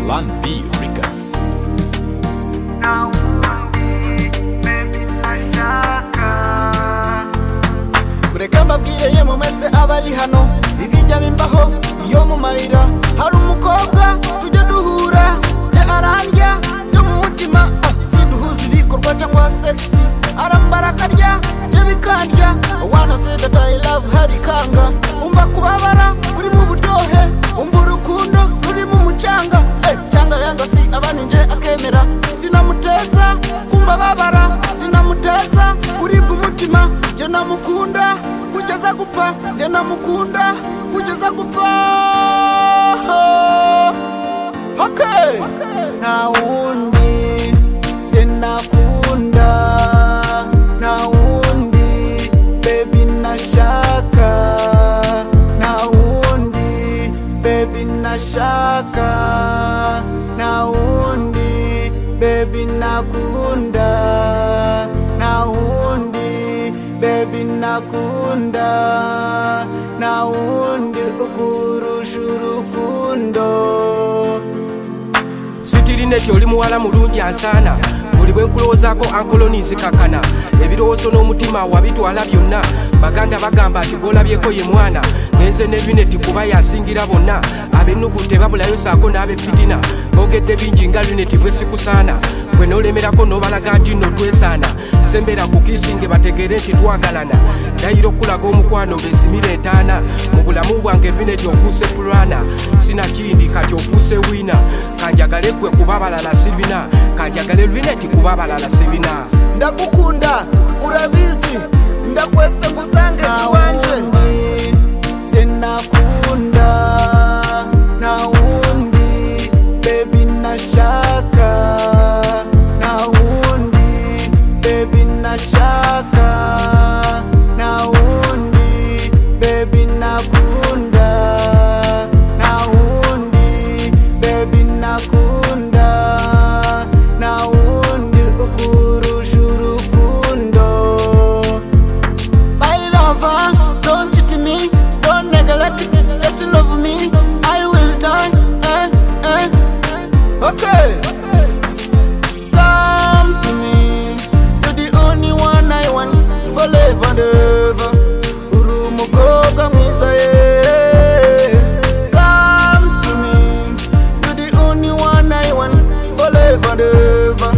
Plan B Records. mureka mbabwire ye mumese abari hano ibijya bimbaho iyo mu mayira hari umukobwa tujya duhura jya arandya byo mu mutima ah, siduhuza ibikorwa cyangwa segisi arambara akarya jye bikandya wana sedata ilavu habikanga umva kubabara burimo uburyohe umva urukundo rurimo umucanga eh, canga yanga si abaninje akemera sinamuteza kumva babara sinamuteza kuribwa umutima jye namukunda kugeza gupfa jye namukunda kugeza gupfa okay. nta wundi jye nakunda nta wundi bebi nashaka nta wundi bebi nashaka nta wundi bebi nakunda nta wundi bebi nakunda nta wundi ukurusha urukundo sitirineti oli muwala mulungi ansaana buli bwe nkulowoozaako ankoloni nzikakana ebirowoozo n'omutima wabitwala byonna baganda bagamba nti gwolabyeko ye mwana ngenze ne luneti kuba yansingira bonna ab'ennugu tebabulayo saako n'ab'efitina boogedde bingi nga luneti bwe sikusaana gwe n'olemerako n'obalaga nti nno twesaana sembera ku kiisinge bategere nti twagalana dayira okulaga omukwano besimira entaana mu bulamu bwange luneti ofuuse pulana sinakindi kati ofuuse wiina kanjagale gwe kuba balala sibina kanjagale luneti kuba balala sibina ndakukunda urabizi ndakwese ngusange kiwanje tenakunda naundi bebi nashaka naundi bebi nashaka naundi bebi nakunda naundi bebi nakunda naundi ukurusha urukundo My lover, don't cheat me, don't neglect it. Yes, you love me, I will die. Eh, eh. Okay. Come to me, you're the only one I want for life and ever. Uri umukobwa mwiza ye. Come to me, you're the only one I want for life and ever.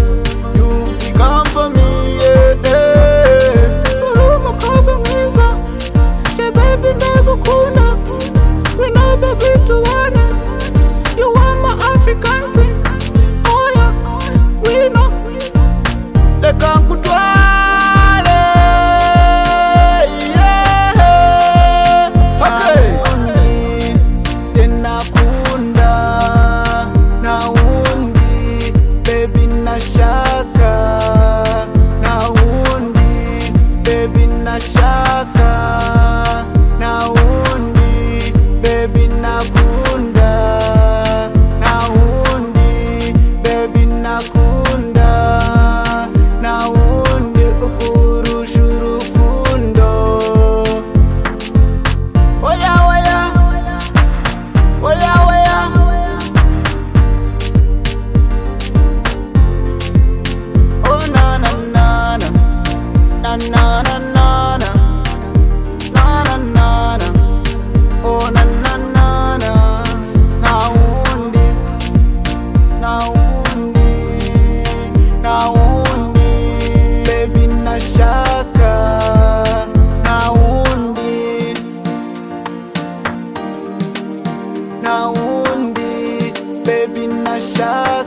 You become for me, yeah, yeah. Uri umukobwa mwiza Je baby ndagukunda We know baby tubana You are my African queen Oh yeah, we know Reka nkutware yeah. Okay. tenakunda naundi bebi nashaka naundi bebi nashaka naundi bebi nakunda naundi bebi nakunda naundi ukurusha urukundo oya oya oya oya oh na na na na na na na na na na na na na oh na na na na na undi na undi na undi baby nashaka na undi na undi bebi nashaka